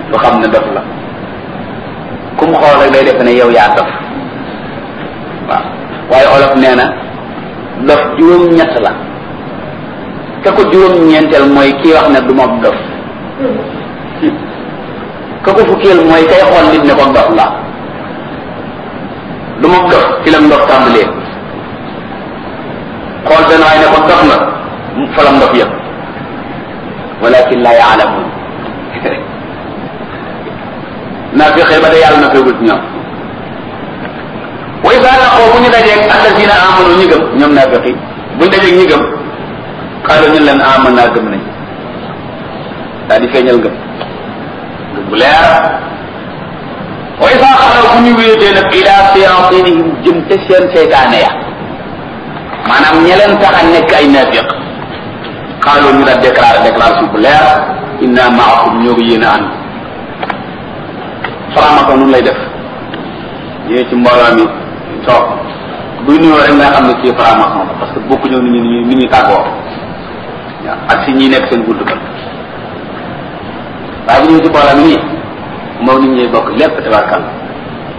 du xam ne dof la ku mu xool rek day defe ne yow yaa dof waaw waaye olof nee na dof juróom-ñett la ka ko juróom-ñeenteel mooy kii wax ne du ma dof ka ko fukkeel mooy kay xool nit ne ko dof la du ma dof ci la ndof tàmbalee xool benn waay ne ko dof nga fa la ndof yëpp walakin la yaalamun naa fexe ba de yàlla na feegul ci ñoom wa isa laqoo bu ñu dajeeg alladina amanu ñi gëm ñoom naa feqi buñ dajeeg ñi gëm xaalu ñu leen aman naa gëm nañ daal di feeñal gëm gëm bu leer wa isa xalaw bu ñu wéetee nag ila séantinihim jëm te seen seytaane ya maanaam ña leen tax a nekk ay naafiq xaalu ñu daal déclaré déclaration bu leer inna maakum ñoo ko yéen a ànd faramako nun lay def ñëwee ci mbooloo mi toog buy nuyoo rek nga xam ne kii faramako la parce que bokku ñëw ni ñu ni ñuy tàggoo waaw ak si ñi nekk seen gudd kan waaye bu ñëwee ci mbooloo mi nii moom nit ñuy bokk lépp tabarkal